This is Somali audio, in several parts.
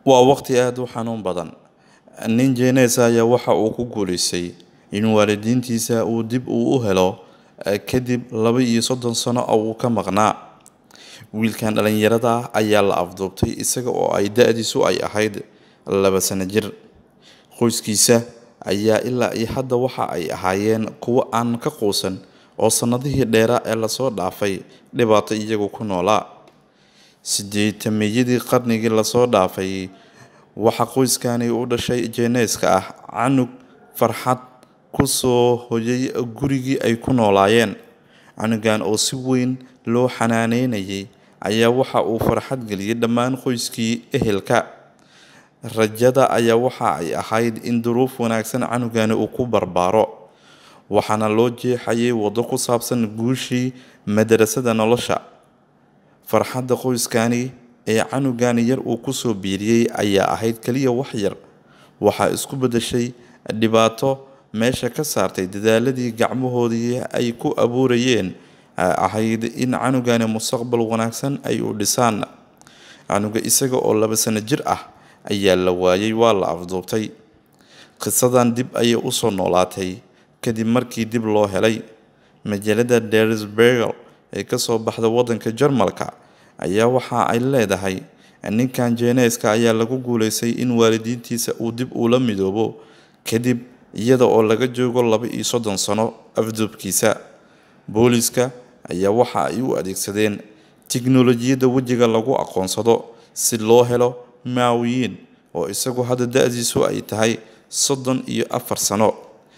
waa waqti aada u xanuun badan nin jeenees ayaa waxa uu ku guulaystay in waalidiintiisa uu dib uu u helo kadib laba iyo soddon sano oo uu ka maqnaa wiilkan dhalinyarada ah ayaa la afduubtay isaga oo ay da-diisu ay ahayd laba sano jir qoyskiisa ayaa ilaa iyo hadda waxa ay ahaayeen kuwo aan ka quusan oo sannadihii dheeraa ee lasoo dhaafay dhibaato iyagu ku noolaa sideetameyadii qarnigii lasoo dhaafay waxaa qoyskani u dhashay jeeneeska ah canug farxad kusoo hoyay gurigii ay ku noolaayeen canugan oo si weyn loo xanaaneynayay ayaa waxa uu farxad geliyay dhammaan qoyskii ehelka rajada ayaa waxa ay ahayd in duruuf wanaagsan canugani uu ku barbaaro waxaana loo jeexayay waddo ku saabsan guushii madarasada nolosha farxadda qoyskani ee canugani yar uu kusoo biiriyey ayaa ahayd keliya wax yar waxaa isku beddeshay dhibaato meesha ka saartay dadaaladii gacmahoodii ay ku abuurayeen ahayd in canugani mustaqbal wanaagsan ay u dhisaan canuga isaga oo laba sano jir ah ayaa la waayay waa la afduubtay qisadan dib ayay usoo noolaatay kadib markii dib loo helay majaalada dersbergel ee kasoo baxda wadanka jarmalka ayaa waxa ay leedahay ninkan jeeneeska ayaa lagu guuleystay in waalidiintiisa uu dib ula midoobo kadib iyada oo laga joogo laba iyo soddon sano afduubkiisa booliska ayaa waxa ay u adeegsadeen tiknolojiyadda wejiga lagu aqoonsado si loo helo maawiyiin oo isagu hadda da-diisu ay tahay soddon iyo afar sano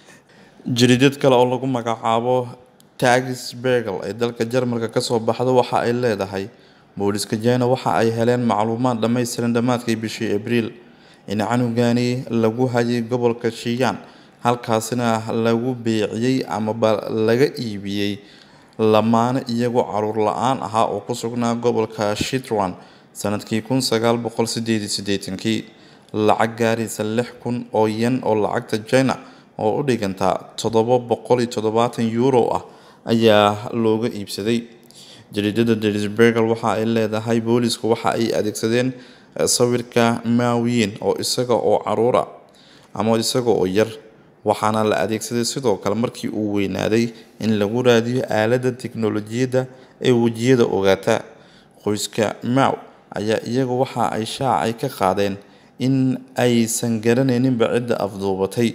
jariidad kale oo lagu magacaabo tagisbergel ee dalka jarmalka kasoo baxda waxa ay leedahay booliska jina waxa ay heleen macluumaad dhammaystiran dhammaadkii bishii abriil in canugani lagu hayay gobolka shiyan halkaasina lagu beeciyey amaba laga iibiyey lamaane iyagoo caruur la-aan ahaa oo ku sugnaa gobolka shitran sanadkii kun sagaal boqol sideed iyo siddeetankii lacag gaaraysa lix kun oo yan oo lacagta china oo u dhiganta toddoba boqol iyo toddobaatan euro ah ayaa looga iibsaday jariidada derisbergel waxa ay leedahay boolisku waxa ay adeegsadeen sawirka maawiyin oo isaga oo caruura ama isaga oo yar waxaana la adeegsaday sidoo kale markii uu weynaaday in lagu raadiyo aaladda tiknolojiyadda ee wejiyada ogaata qoyska maw ayaa iyagu waxa ay shaacay ka qaadeen in aysan garanayninba cidda afduubatay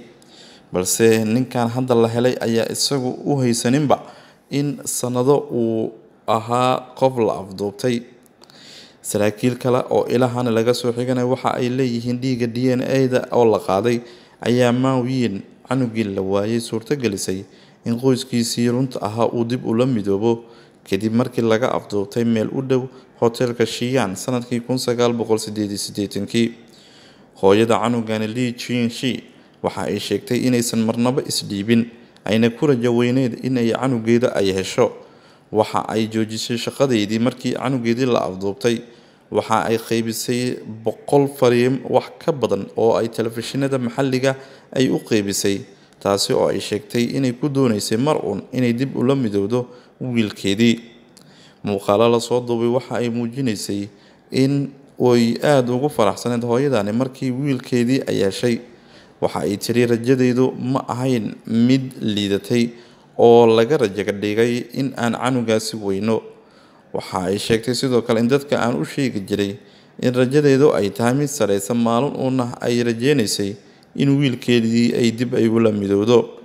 balse ninkan hadda la helay ayaa isagu u haysaninba in sanado uu ahaa qof la afduubtay saraakiil kale oo ilahana laga soo xiganaya waxa ay leeyihiin dhiigga d n a-da oo la qaaday ayaa maawiyin canugii la waayay suurtogelisay in qoyskiisii runta ahaa uu dib ula midoobo kadib markii laga afduubtay meel u dhow hoteelka shiyan sanadkii kun sagaal boqol sideed iyo siddeetankii hooyada canugani li jinshi waxa ay sheegtay inaysan marnabo isdhiibin ayna ku rajo weyneed inay canugeeda ay hesho waxa ay joojisay shaqadeydii markii canugeedii la afduubtay waxa ay qeybisay boqol fariim wax ka badan oo ay telefishinada maxalliga ay u qeybisay taasi oo ay sheegtay inay ku dooneysay mar uun inay dib ula midowdo wiilkeedii muuqaalo lasoo duubay waxa ay muujinaysay in ay aada ugu faraxsaneed hooyadani markii wiilkeedii ay heshay waxa ay tiri rajadeydu ma ahayn mid liidatay oo laga rajaga dhigay in aan canugaasi weyno waxa ay sheegtay sidoo kale in dadka aan u sheegi jiray in rajadeedu ay tahay mid sareysa maalin uuna ay rajeynaysay in wiilkeedii ay dib ay ula midowdo